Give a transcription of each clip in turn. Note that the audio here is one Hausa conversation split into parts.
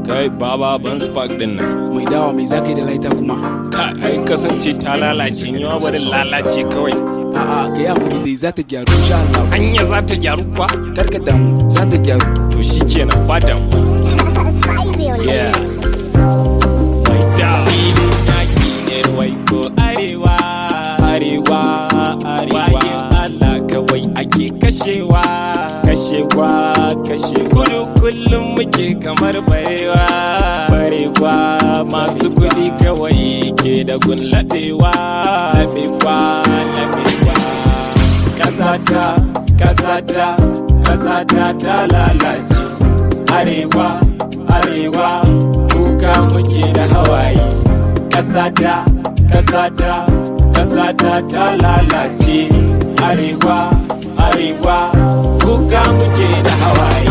kai baba ban spark din nan mai dawa mai zaka yi da laita kuma ka ai kasance ta lalace ni ma bari lalace kawai a'a ka yi hakuri dai za ta gyaru insha Allah hanya za ta gyaru kwa karka damu za ta gyaru to shikenan ba damu yeah mai dawa filin yaki ne wai ko arewa arewa arewa bayan Allah kawai ake kashewa kashewa kashe kudu kullum muke kamar barewa barewa masu kuɗi kawai ke da gun laɓewa laɓewa laɓewa kasata kasata kasata ta lalace arewa arewa kuka muke da hawaye kasata kasata kasata ta lalace arewa arewa kuka muke da hawaye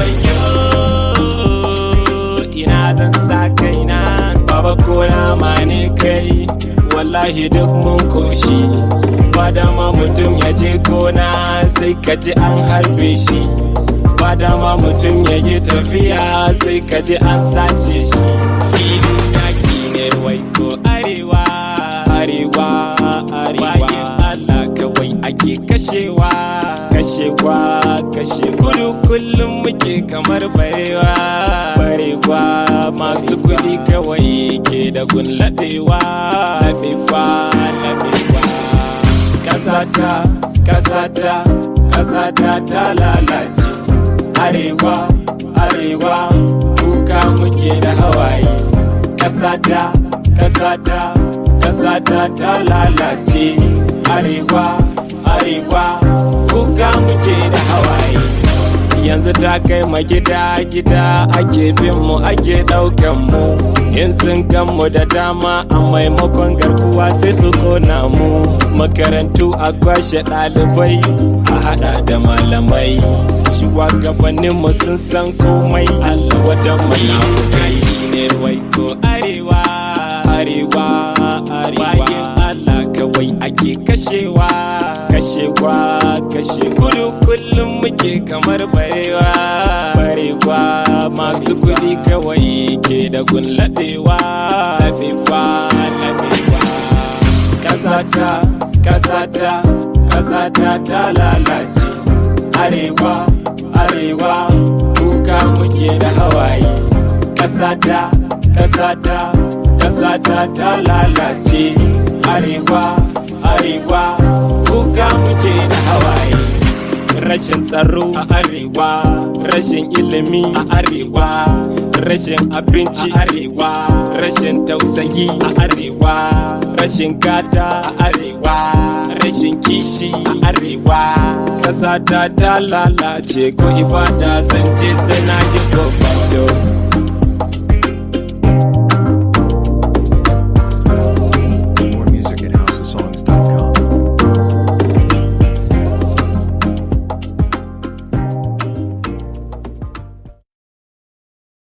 Wayyo, ina zan sa kaina baba kona ma ne kai wallahi duk mun koshi ba dama mutum ya je kona sai ka ji an harbe shi ba dama mutum ya yi tafiya sai ka ji an sace shi filin yaki ne wai ko arewa arewa arewa bayan Allah kawai ake kashewa kashewa kashe kudu kullum muke kamar barewa barewa masu kuɗi kawai ke da gun laɓewa laɓewa laɓewa kasata kasata kasata ta lalace arewa arewa kuka muke da hawaye kasata kasata kasata ta lalace arewa arewa kuka muke da hawaye yanzu ta kai ma gida gida ake bin mu ake daukan mu in sun kan mu da dama a maimakon garkuwa sai su kona mu makarantu a kwashe ɗalibai a hada da malamai shugabannin mu sun san komai allah wadan munafukai ne wai ko arewa arewa arewa bayan allah kawai ake kashewa kashewa kashe kudu kullum muke kamar barewa barewa masu kuɗi kawai ke da gun laɓewa laɓewa laɓewa kasata kasata kasata ta lalace arewa arewa kuka muke da hawaye kasata kasata kasata ta lalace arewa arewa kuka muke da hawaye rashin tsaro a arewa rashin ilimi a arewa rashin abinci a arewa rashin tausayi a arewa rashin gata a arewa rashin kishi a arewa ƙasa ta ta lalace ko ibada zan je sai na yi